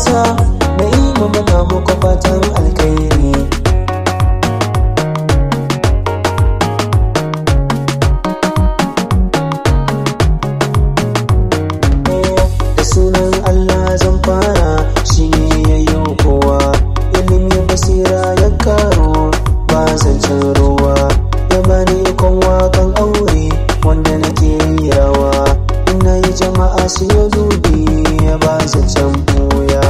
sa na yi muna muku fatan alkhairi da sunan Allah zan fara shi ne ya yi kowa ilimi basira ya karo ba zancen ruwa ya bani ikon wakan aure wanda nake rawa ina yi jama'a su yi zubi ya ba zancen buya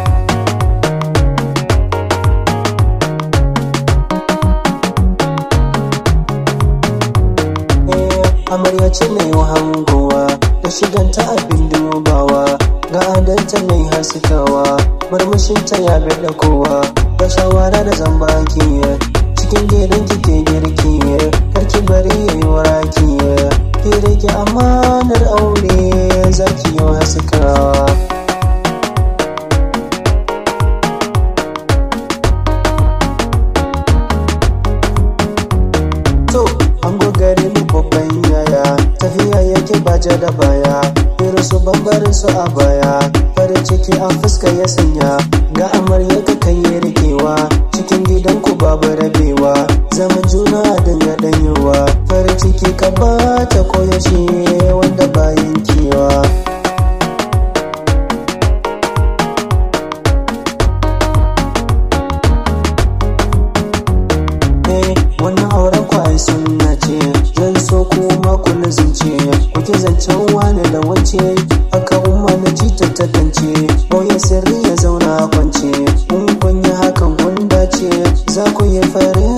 amarya ce mai hangowa da shiganta abin dubawa ga adanta mai haskawa murmushinta ya bada kowa da shawara da zambaki cikin gidan kike girki karki bari yayi waraki ki rike amanar aure zaki yi haskawa to an gogare mu babban yaya tafiya yake baje da baya irin su bambarin su a baya farin ciki a fuska ya sanya ga amarya ka kai rikewa cikin gidan ku babu rabewa zaman juna a dinga danyewa farin ciki ka bata koyaushe wanda bayan kewa wannan auren ku ai sunna ce zan so kuma ku lazimce kuke zancen wani da wance haka umma na ji ta tantance boye sirri ya zauna kwance in kun yi hakan kun dace za ku yi farin